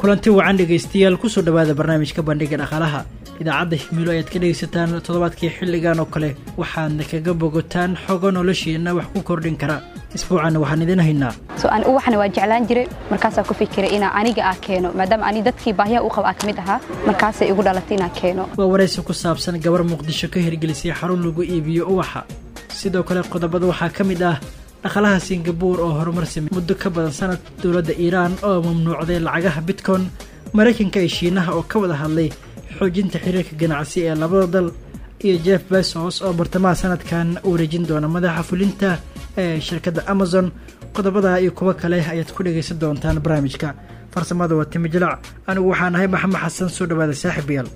kulanti wacan dhegaystayaal kusoo dhowaada barnaamijka bandhiga dhaqaalaha idaacadda himilo ayaad ka dhegaysataan toddobaadkii xilligan oo kale waxaadna kaga bogotaan xogo noloshiina wax ku kordhin kara isbuucanna waxaan idin haynaa waxna waa jeclaan jiray markaasaa ku fikiray inaa aniga ah keeno maadaama ani dadkii baahiyaha u qaba ah ka mid ahaa markaasay igu dhalatay inaa keeno waa waraysi ku saabsan gabar muqdisho ka hirgelisay xarun lagu iibiyo uwaxa sidoo kale qodobada waxaa ka mid ah dhaqalaha singabuur oo horumar samey muddo ka badan sanad dowladda iiraan oo mamnuucday lacagaha bitcoin maraykanka iyo shiinaha oo ka wada hadlay xoojinta xiriirka ganacsi ee labada dal iyo jeff besos oo bartamaha sanadkan wareejin doona madaxa fulinta ee shirkadda amazon qodobada iyo kuwo kale ayaad ku dhegaysan doontaan barnaamijka farsamada waa timi jilac anigu waxaan ahay maxamed xasan soo dhawaada saaxiibayaal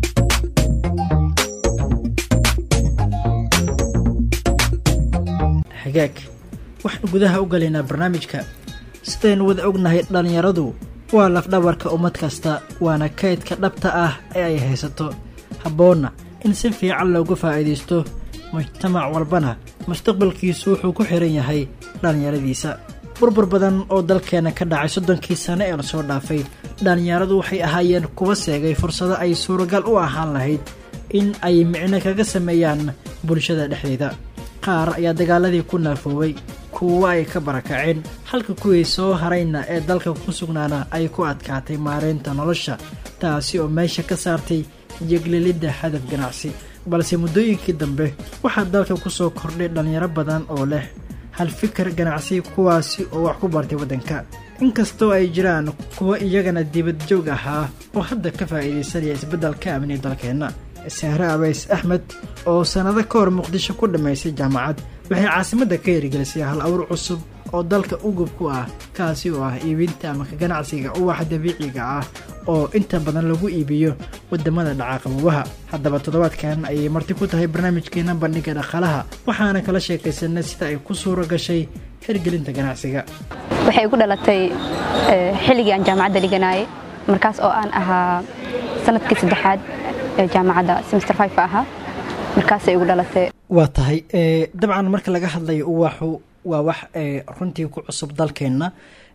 xagaag waxaan gudaha u galaynaa barnaamijka sidaynu wada ognahay dhallinyaradu waa lafdhabarka ummad kasta waana kaydka dhabta ah ee ay haysato habboonna in si fiican loogu faa'iidaysto mujtamac walbana mustaqbalkiisu wuxuu ku xihan yahay dhallinyaradiisa burbur badan oo dalkeenna ka dhacay soddonkii sane ee lasoo dhaafay dhallinyaradu waxay ahaayeen kuwa seegay fursado ay suuragal u ahaan lahayd in ay micno kaga sameeyaan bulshada dhexdeeda qaar ayaa dagaaladii ku naafoobay kuwa ay ka barakaceen halka kuwii soo harayna ee dalka ku sugnaana ay ku adkaatay maareynta nolosha taasi oo meesha ka saartay jeglelidda hadaf ganacsi balse muddooyinkii dambe waxaa dalka ku soo kordhay dhallinyaro badan oo leh hal fikir ganacsi kuwaasi oo wax ku bartay waddanka inkastoo ay jiraan kuwa iyagana dibad joog ahaa oo hadda ka faa'iidaysanaya isbeddelka amni dalkeenna sahre abays axmed oo sannado ka hor muqdisho ku dhammaysay jaamacad waxay caasimadda ka hirgelisay hal awr cusub oo dalka ugub ku ah kaasi oo ah iibinta ama ka ganacsiga uwaxa dabiiciga ah oo inta badan lagu iibiyo wadamada dhaca qabowaha haddaba toddobaadkan ayay marti ku tahay barnaamijkeena bandhiga dhaqaalaha waxaana kala sheekaysanay sida ay ku suura gashay hirgelinta ganacsiga waxay igu dhalatay xilligii aan jaamacadda dhiganaayay markaas oo aan ahaa sanadkii saddexaad ee jaamacadda semester five ahaa markaasay igu dhalatay waa tahay dabcan marka laga hadlayo uwaxu waa wax runtii ku cusub dalkeenna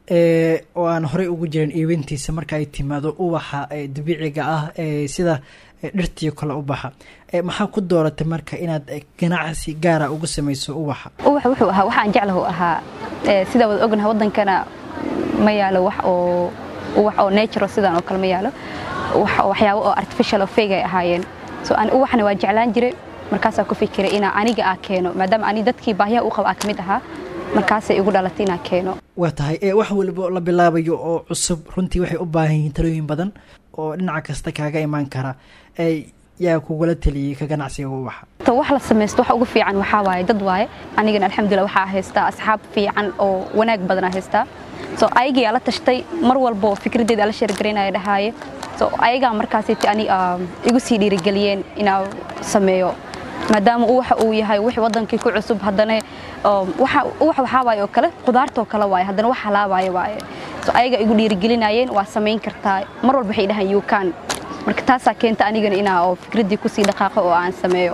oo aan horey ugu jirin iibintiisa marka ay timaado uwaxa dabiiciga ah sida dhirtii kale u baxa maxaa ku dooratay marka inaad ganacsi gaara ugu samayso uwaxa uwax wuxuu ahaa waxaan jeclahu ahaa sidaa wada ognaha waddankana ma yaalo wax oo uwax oo natural sidaan oo kale ma yaalo waxyaabo oo artificial oo fake ay ahaayeen so aan uwaxna waa jeclaan jiray markaasaa ku fikiray inaa aniga ah keeno maadaama ani dadkii baahiyaha u qaba ah ka mid ahaa markaasay igu dhalatay inaa keeno waa tahay wax waliba la bilaabayo oo cusub runtii waxay u baahan yihiin talooyin badan oo dhinaca kasta kaaga imaan kara yaa kugula taliyey ka ganacsiga uwaxa wax la samaysto waxa ugu fiican waxaa waaye dad waaye anigana alxamdulillah waxaa haystaa asxaab fiican oo wanaag badanaa haystaa so ayagiyaa la tashtay mar walbo fikraddeeda ala sheergaraynaya dhahaaye so ayagaa markaasiti ani igu sii dhiirigeliyeen inaa sameeyo maadaama uwaxa uu yahay wix wadankii ku cusub haddana uwax waxaa waaye oo kale qudaartoo kale waaye haddana wax halaabaayo waaye so ayagaa igu dhiirigelinayeen waa samayn kartaa mar walba waxay dhahaan yukan marka taasaa keenta anigana inaa oo fikraddii kusii dhaqaaqo oo aan sameeyo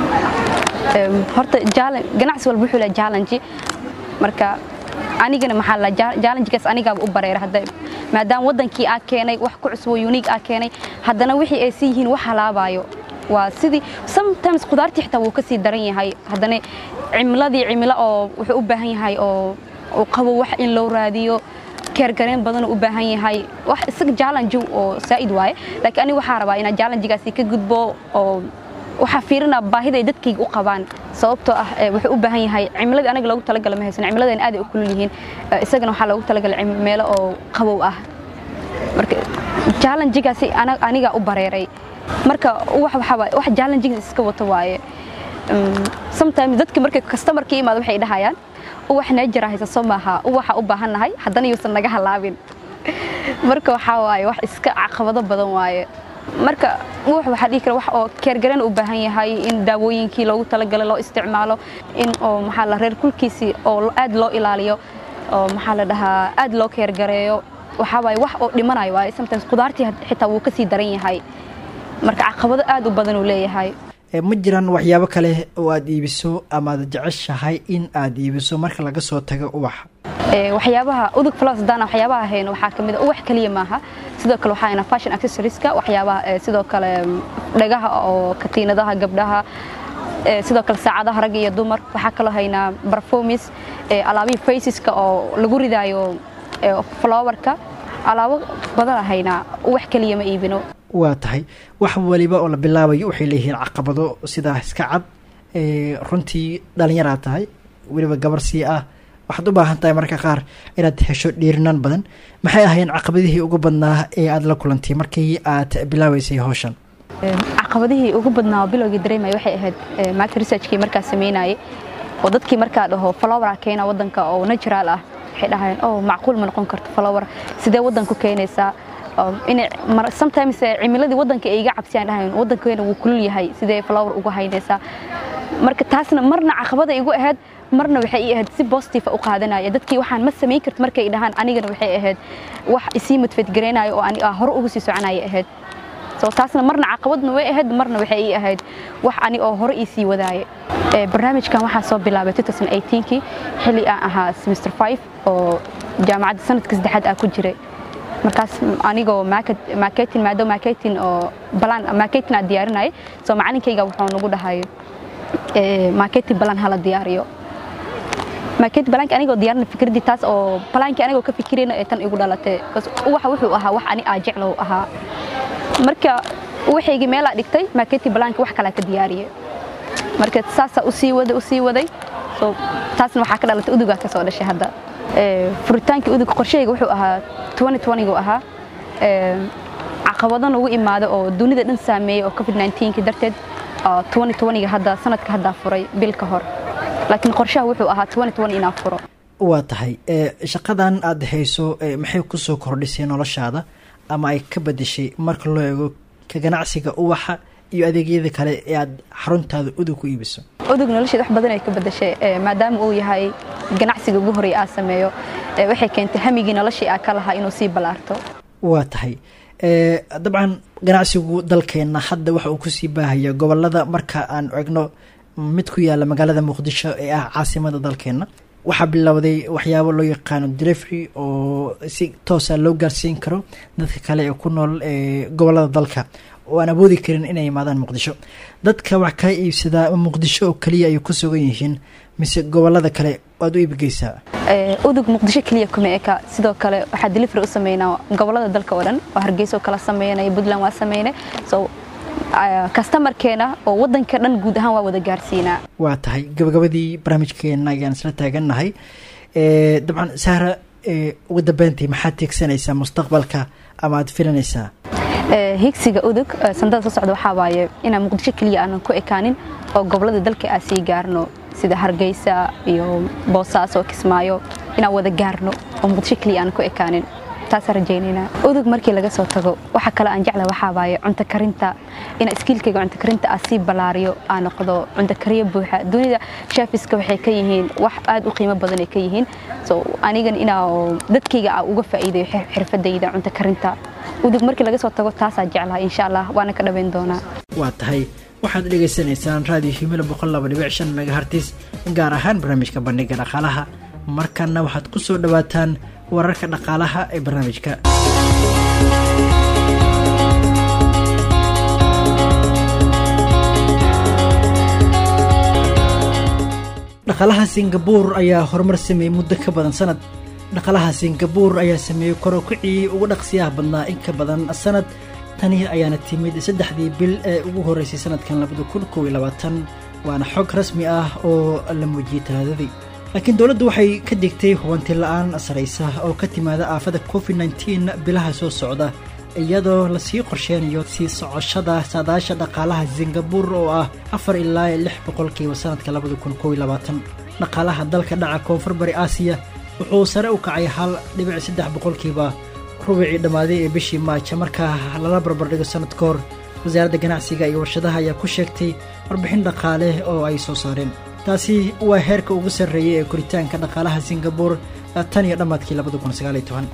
horta ganacsi walba wuxuu leha challenge marka anigana maxaa la challengegaas anigaaba u bareera hadda maadaama waddankii aa keenay wax ku cusub oo unique aa keenay haddana wixii ay sii yihiin wax halaabaayo waa sidii sometimes khudaartii xitaa wuu ka sii daran yahay haddana cimiladii cimilo oo wuxuu u baahan yahay oo uu qabo wax in loo raadiyo keergareen badanuu u baahan yahay wax isaga challenge oo saa'id waaye laakiin aniga waxaa rabaa inaan challengegaasi ka gudbo oo waxaa fiirina baahida ay dadkayga u qabaan sababtoo ah wuxuu u baahan yahay cimiladii anaga loogu talagala ma haysan cimiladeen aad ay u kulul yihiin isagana waxaa loogu talagalay meelo oo qabow ah marka challengegaasi anigaa u bareeray marka wax waxaa wax challengegiis iska wato waaye sometimes dadka markay customerka imaado waxay dhahayaan uwax neejara haysa soo maaha uwaxa u baahan nahay haddana yuusan naga halaabin marka waxaa waaye wax iska caqabado badan waaye marka uwax waxaa dhihi kara wax oo keergareen u baahan yahay in daawooyinkii loogu talagalay loo isticmaalo in oo maxaa la reer kulkiisii oo aad loo ilaaliyo oo maxaa la dhahaa aad loo keergareeyo waxaa waaye wax oo dhimanayo waaye sometimes qudaartii xitaa wuu ka sii daran yahay marka caqabado aad u badan uu leeyahay ma jiraan waxyaabo kale oo aad iibiso amaad jeceshahay in aad iibiso marka laga soo tago uwaxa waxyaabaha udug plus hadaan waxyaabaha hayno waxaa ka mid uwax kaliya maaha sidoo kale waxaa hayna fashion accessorieska waxyaabaha sidoo kale dhagaha oo katiinadaha gabdhaha sidoo kale saacadaha rag iyo dumar waxaa kaloo haynaa performis alaabihii faceska oo lagu ridaayo flowerka alaabo badana haynaa uwax kaliya ma iibino waa tahay wax waliba oo la bilaabayo waxay leeyihiin caqabado sidaa iska cad runtii dhalinyaraa tahay weliba gabar sii ah waxaad u baahan tahay marka qaar inaad hesho dhiirinaan badan maxay ahayn caqabadihii ugu badnaa ee aada la kulantay markii aad bilaabeysay howshan caqabadihii ugu badnaa bilowgii dareemaya waxay ahayd market researchkii markaa sameynayay oo dadkii markaa dhaho flowera keena wadanka oo natural ah waxay dhahayeen oh macquul ma noqon karto flower sidee wadanku keenaysaa inay sometimes cimiladii wadanka ay iga cabsiyaan dhahayn wadankeena wuu kulul yahay sidee flower uga haynaysaa marka taasna marna caqabada igu ahayd marna waxay ii ahayd si positive u qaadanaya dadkii waxaan ma samayn karto markay dhahaan anigana waxay ahayd wax isii motivategareynayo oo ani hore ugu sii soconaya ahayd so taasna marna caqabadna way ahayd marna waxay ii ahayd wax ani oo hore ii sii wadaaye barnaamijkan waxaa soo bilaabay 2018kii xilli aan ahaa semester 5 oo jaamacadda sanadka saddexaad ah ku jiray markaas anigoo marketing maado marketing oo balan marketing aan diyaarinayay soo macalinkayga wuxuu nagu dhahay marketing balan hala diyaariyo market balanka anigoo diyaarinay fikradii taas oo balankii anigoo ka fikirayna ee tan igu dhalatay waxa wuxuu ahaa wax ani aa jeclow ahaa marka waxaygii meelaa dhigtay marketing balanka wax kalaa ka diyaariyay marka saasaa usii waday usii waday so taasna waxaa ka dhalatay udugaa ka soo dhashay hadda furitaankii udug qorshahayga wuxuu ahaa 2020gu ahaa caqabado nagu imaada oo dunida dhan saameeyey oo covid 19 darteed 2020ga hadda sanadka haddaa furay bil ka hor laakiin qorshaha wuxuu ahaa 2020 inaa furo waa tahay shaqadan aada hayso maxay kusoo kordhisay noloshaada ama ay ka bedeshay marka loo eego ka ganacsiga uwaxa iyo adeegyada kale ee aad xaruntaada udug ku iibiso udug nolosheeda wax badan ay ka bedeshay maadaama uu yahay ganacsiga ugu horreeya aa sameeyo waxay keentay hamigii noloshii aa ka lahaa inuu sii ballaarto waa tahay dabcan ganacsigu dalkeenna hadda waxa uu kusii baahaya gobolada marka aan egno mid ku yaala magaalada muqdisho ee ah caasimada dalkeenna waxaa bilowday waxyaabo loo yaqaano delivery oo si toosa loo gaarsiin karo dadka kale ee ku nool gobolada dalka oo aan awoodi karin inay imaadaan muqdisho dadka wax kaa iibsadaa muqdisho oo keliya ay ku sugan yihiin mise gobolada kale waad u iibgeysaa udug muqdisho keliya kuma eka sidoo kale waxaa delivery u sameynaa gobolada dalka oo dhan oo hargeysa oo kala sameynaya puntland waa sameynay so kastamarkeena oo wadanka dhan guud ahaan waa wada gaarsiinaa waa tahay gabagabadii barnaamijkeena ayaan isla taagannahay dabcan sahra ugu dambeyntii maxaad tiegsanaysaa mustaqbalka ama aad filanaysaa higsiga udug sandada soo socda waxaa waaye inaan muqdisho keliya aanan ku ekaanin oo gobolada dalka aan sii gaarno sida hargeysa iyo boosaaso kismaayo inaan wada gaarno oo muqdisho keliya aanan ku ekaanin taasaan rajaynaynaa udug markii laga soo tago waxa kale aan jecla waxaa waaye cunto karinta inaa iskiilkayga cunto karinta aa sii ballaariyo aa noqdo cunto kariyo buuxa dunida shafiska waxay ka yihiin wax aad u qiimo badan ay ka yihiin so anigan inaa dadkayga aa uga faa'iidayo xirfadayda cunto karinta udug markii laga soo tago taasaa jeclaa insha allah waana ka dhaweyn doonaa waa tahay waxaad dhegaysanaysaan raadiyo himilo boqol laba dhibic shan megahartis gaar ahaan barnaamijka bandhiga dhaqaalaha markanna waxaad ku soo dhowaataan wararka dhaqaalaha ee barnaamijka dhaqaalaha singabuur ayaa horumar sameeyey muddo ka badan sanad dhaqaalaha singabuur ayaa sameeyey korokicii ugu dhaqsiyaha badnaa in ka badan sanad tani ayaana timid saddexdii bil ee ugu horreysay sanadkan labada kun kow iyo labaatan waana xog rasmi ah oo la muujiyey talaadadii laakiin dowladdu waxay ka digtay hubanti la-aan saraysa oo ka timaada aafada covid nteen bilaha soo socda iyadoo lasii qorsheynayo sii socoshada saadaasha dhaqaalaha singabuur oo ah afar ilaa lix boqolkiiba sanadka labada kun kow iyo labaatan dhaqaalaha dalka dhaca koonfur bari aasiya wuxuu sare u kacay hal dhibic saddex boqolkiiba rubicii dhammaaday ee bishii maaja markaa lala barbardhigo sanad ka hor wasaaradda ganacsiga iyo warshadaha ayaa ku sheegtay warbixin dhaqaale oo ay soo saareen taasi waa heerka ugu sarreeyay ee koritaanka dhaqaalaha singabuur tan iyo dhammaadkii labada kun sagaaliyo toban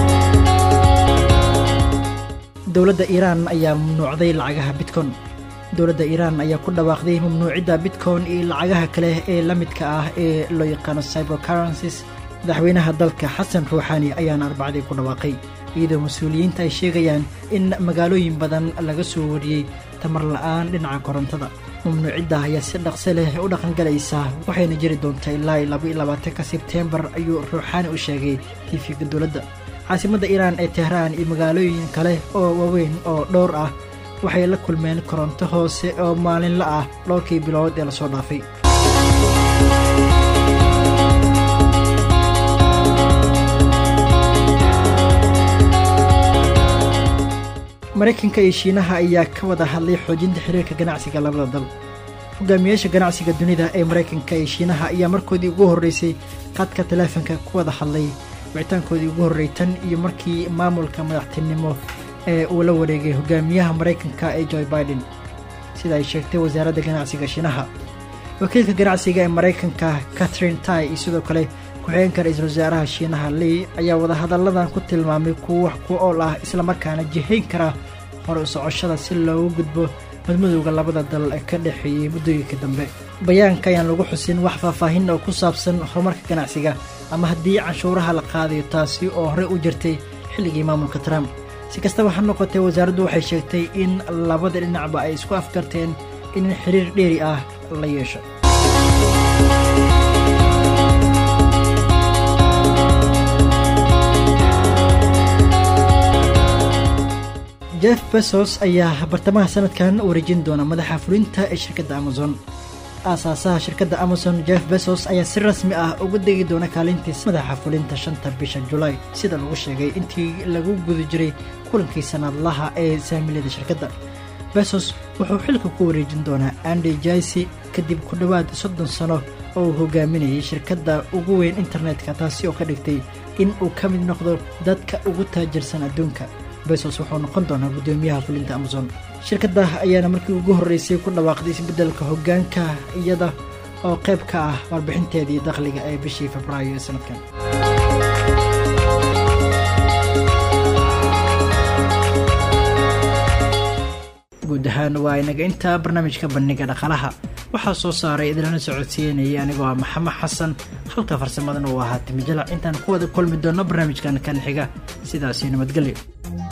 dowladda iiraan ayaa mamnuucday lacagaha bitcon dowladda iiraan ayaa ku dhawaaqday mamnuucidda bitcoin iyo lacagaha kale ee la midka ah ee loo yaqaano cybercurrencies madaxweynaha dalka xasan ruuxaani ayaana arbacadii ku dhawaaqay iyadoo mas-uuliyiinta ay sheegayaan in magaalooyin badan laga soo wariyey tamar la-aan dhinaca korontada mamnuucidda ayaa si dhaqso leh u dhaqangalaysaa waxayna jiri doontaa ilaa laba iyo labaatanka sebteembar ayuu ruuxaani u sheegay tiifiga dowladda caasimadda iiraan ee tehraan iyo magaalooyin kale oo waaweyn oo dhowr ah waxay la kulmeen koronto hoose oo maalinla ah dhowrkii bilood ee lasoo dhaafay maraykanka iyo shiinaha ayaa ka wada hadlay xoojinta xiriirka ganacsiga labada dal hogaamiyaasha ganacsiga dunida ee maraykanka iyo shiinaha ayaa markoodii ugu horreysay qadka taleefanka ku wada hadlay wicitaankoodii ugu horrey tan iyo markii maamulka madaxtinimo ee uu la wareegay hogaamiyaha maraykanka ee joe biden sida ay sheegtay wasaaradda ganacsiga shiinaha wakiilka ganacsiga ee maraykanka catherine tai iyo sidoo kale ku-xigeenka ra-iisul wasaaraha shiinaha lei ayaa wadahadalladan ku tilmaamay kuwa wax ku ool ah islamarkaana jihayn kara hore u socoshada si loogu gudbo madmadowga labada dal ee ka dhexeeyey muddooyinka dambe bayaanka ayaan lagu xusin wax faahfaahin oo ku saabsan horumarka ganacsiga ama haddii canshuuraha la qaadayo taasi oo horey u jirtay xilligii maamulka trump si kastaba ha noqotee wasaaraddu waxay sheegtay in labada dhinacba ay isku afgarteen in xiriir dheeri ah la yeesho jeff besos ayaa bartamaha sanadkan wareejin doona madaxa fulinta ee shirkadda amazon aasaasaha shirkadda amazon jeff besos ayaa si rasmi ah uga degi doona kaalintiis madaxa fulinta shanta bisha julaay sida lagu sheegay intii lagu guda jiray kulankii sanadlaha ee saamilada shirkadda besos wuxuu xilka ku wareejin doonaa andy jaisi kadib ku dhowaad soddon sano oo uu hogaaminayay shirkadda ugu weyn internetka taasi oo ka dhigtay in uu ka mid noqdo dadka ugu taajirsan adduunka besos wuxuu noqon doonaa guddoomiyaha fulinta amazon shirkadda ayaana markii ugu horreysay ku dhawaaqday isbeddelka hoggaanka iyada oo qayb ka ah warbixinteedii dakhliga ee bishii febraayo ee sanadkan guud ahaan waa inaga intaa barnaamijka bandhiga dhaqalaha waxaa soo saaray idinlana socodsiinayay anigoo ah maxamed xasan halka farsamadan uu ahaa timijalac intaan ku wada kulmi doonno barnaamijkan kan xiga sidaasi nabadgelyo